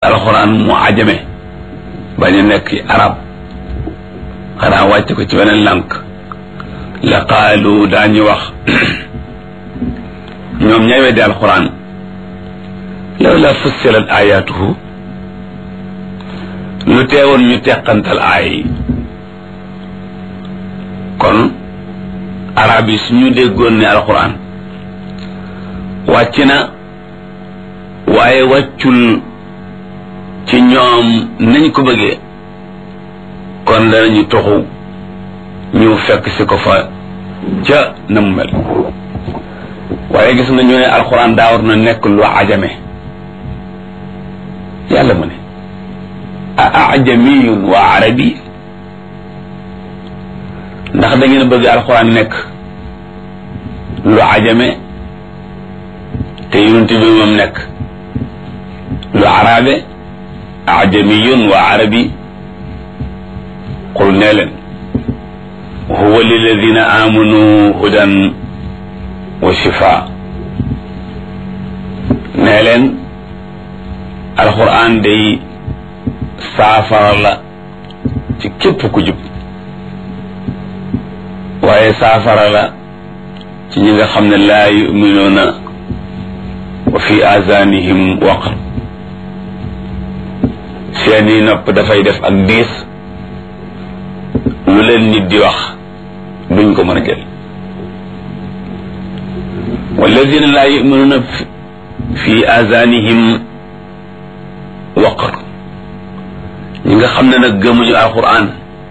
alxuraan mu ajame bañ a nekk arab xanaa wàcc ko ci weneen lànk la qaalu daañu wax ñoom ñay weddi alxuraan law la fussilat ayatuhu lu teewoon ñu teqantal aay yi kon arab yi suñu déggoon ne alxuraan wàcc na waaye wàccul ci ñoom nañ ko bëggee kon danañu toxu ñu fekk si ko fa ca na mu mel waaye gis nga ñu ne alxuraan daa war na nekk lu ajame yàlla mu ne a ajamiyun wa arabi ndax da ngeen bëgg alxuraan nekk lu ajame te yonent bi moom nekk lu arabe ajamiyun wa arabi qul nee leen huwa liladina amanu hudan wa shifa nee leen alquran day saafara la ci képp ku jub waaye saafara la ci ñi nga xam ne laa yuminuuna wa fi azanihim waqr seeni nopp dafay def ak diis lu leen nit di wax duñ ko mën a jël walladina laa yuminuuna fi azanihim waqr ñi nga xam ne nag gëmuñu alquran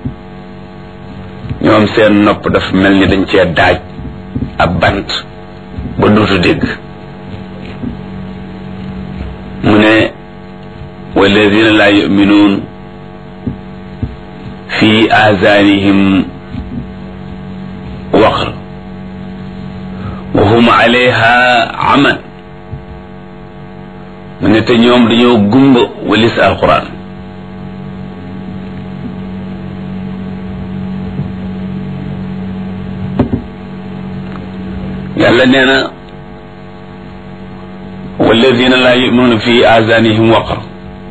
ñoom seen nopp dafa mel ni dañ cee daaj ab bant ba duutu dégg mu ne walladina laa yuminuun fi azanihim waqr wa hum alayha aman mu ne te ñoom dañoo gumba walis alquran yàlla nee na walladina laa yuminuuna fi azanihim waqr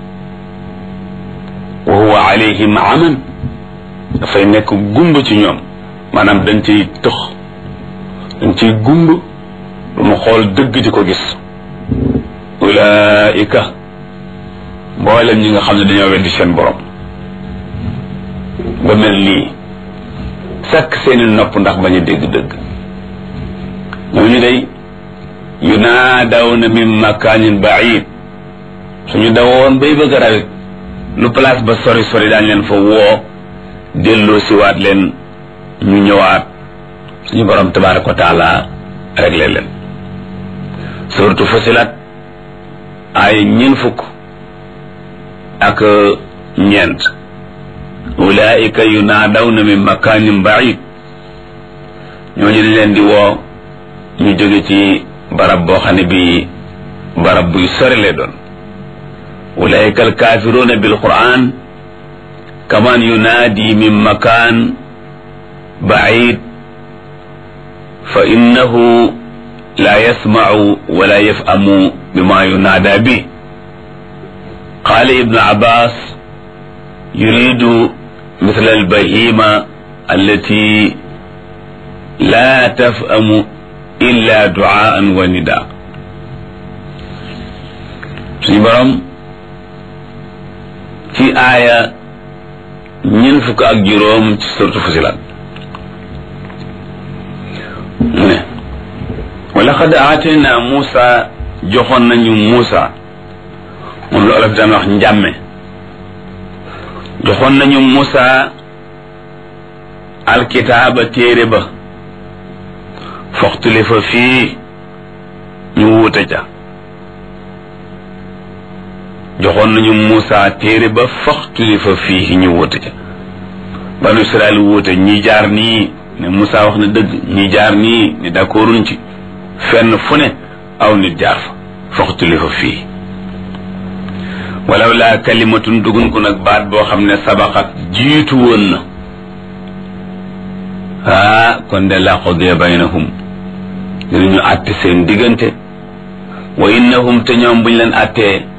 wa huwa alayhim aman dafay nekk gumba ci ñoom maanaam dañ ciy tëx dañ ciy gumba lu mu xool dëgg di ko gis ulaika mboolem ñi nga xam ne dañoo weddi seen borom ba mel nii sakk seeni nopp ndax bañ a dégg dëgg ñooñu day yunaadawna min makaanin baid suñu dawoon bay bëgg a rawit lu place ba sori sori daañ leen fa woo delloo siwaat leen ñu ñëwaat suñu borom tabaraka wa taala réglé leen suratu fasilat ay ñeen fukk ak ñeent ulaika yunaadawna min makaanin baid ñooñu dañ leen di woo ñu jóge ci barab boo xam ne bii barab buy sori lay doon ulaika alkaafiruuna bil quran kaman yunaadi min makaan baid fa innahu la yasmacu wala yafhamu bima yunaada bi qaala ibnu abbas yuridu misla albahima allati la tafhamu illa duaan wa nida suñu borom ci aaya ñeent fukk ak juróom ci suratu Fusilat mu ne wa laqad aatayna Muusa joxoon nañu Muusa moom la olof daan wax njàmme joxoon nañu Muusa alkitaaba téere ba foxtulifa fii ñu wuute ca joxoon nañu Muusa téere ba foxtulifa fii ñu wuute ca banu Israel wuute ñi jaar nii ne Muusa wax na dëgg ñi jaar nii ni d'accorduñ ci fenn fu ne aw nit jaar fa foxtulifa fii walaw laa kalimatun dugun ko nag baat boo xam ne sabaxat jiitu woon na ah kon de la qudiya baynahum dinañu àtte seen diggante wa innahum te ñoom buñ leen àttee